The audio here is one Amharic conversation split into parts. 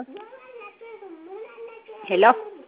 ሄሎ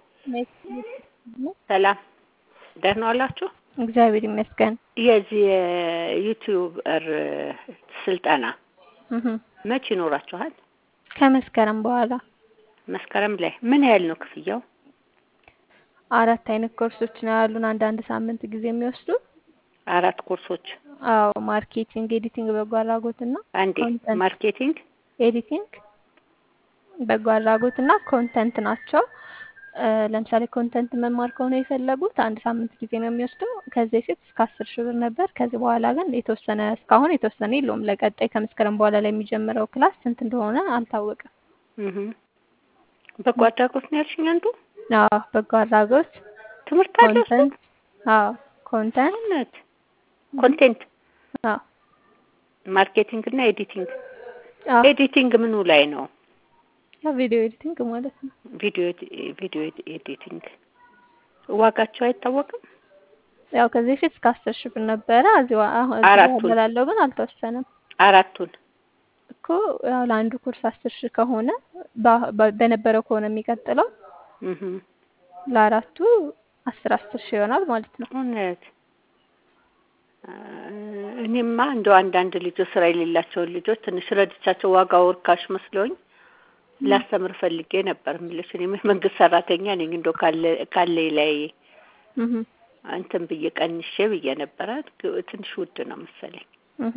ሰላም ደህና ዋላችሁ? እግዚአብሔር ይመስገን። የዚህ የዩቲዩበር ስልጠና እህ መቼ ይኖራችኋል? ከመስከረም በኋላ መስከረም ላይ ምን ያህል ነው ክፍያው? አራት አይነት ኮርሶች ነው ያሉን፣ አንዳንድ ሳምንት ጊዜ የሚወስዱ አራት ኮርሶች። አዎ ማርኬቲንግ፣ ኤዲቲንግ፣ በጎ አድራጎት እና አንዴ ኮንተንት ማርኬቲንግ፣ ኤዲቲንግ፣ በጎ አድራጎት እና ኮንተንት ናቸው። እ ለምሳሌ ኮንተንት መማር ከሆነ የፈለጉት አንድ ሳምንት ጊዜ ነው የሚወስደው። ከዚህ በፊት እስከ አስር ሺህ ብር ነበር። ከዚህ በኋላ ግን የተወሰነ እስካሁን የተወሰነ የለውም። ለቀጣይ ከመስከረም በኋላ ላይ የሚጀምረው ክላስ ስንት እንደሆነ አልታወቀም። እህ በጎ አድራጎት ነው ያልሽኝ አንዱ አዎ በጎ አድራጎት ትምህርት አለ እሱ? ኮንተንት አዎ ኮንተንት እውነት ኮንቴንት አዎ ማርኬቲንግ እና ኤዲቲንግ። አዎ ኤዲቲንግ ምኑ ላይ ነው? ያው ቪዲዮ ኤዲቲንግ ማለት ነው። ቪዲዮ ቪዲዮ ኤዲቲንግ ዋጋቸው አይታወቅም? ያው ከዚህ በፊት እስከ አስር ሺህ ብር ነበረ። እዚህ ዋ- አሁን እዚህ አራቱን? በኋላ ላለው ግን አልተወሰነም አራቱን እኮ ያው ለአንዱ ኮርስ አስር ሺህ ከሆነ በ- በ- በነበረው ከሆነ የሚቀጥለው እህ ለአራቱ አስር አስር ሺህ ይሆናል ማለት ነው። እውነት እ እኔማ እንደው አንዳንድ ልጆች ስራ የሌላቸውን ልጆች ትንሽ ረድቻቸው ዋጋው ርካሽ መስሎኝ ላስተምር ፈልጌ ነበር የምልሽ። እኔም የመንግስት ሰራተኛ ነኝ። እንደው ካለ ካለኝ ላይ እህ እንትን ብዬ ቀንሼ ብዬ ነበረ። ግ- ትንሽ ውድ ነው መሰለኝ። እህ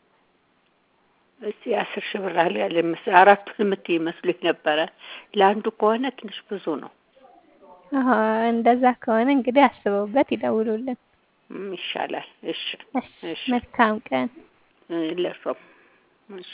እስቲ አስር ሺህ ብር አለ ያለ መሰለኝ። አራቱን የምትይ መስሎኝ ነበረ። ለአንዱ ከሆነ ትንሽ ብዙ ነው። አሀ እንደዛ ከሆነ እንግዲህ አስበውበት ይደውሉልን። እም፣ ይሻላል። እሺ እሺ እሺ መልካም ቀን። እ፣ ለእርሶም እሺ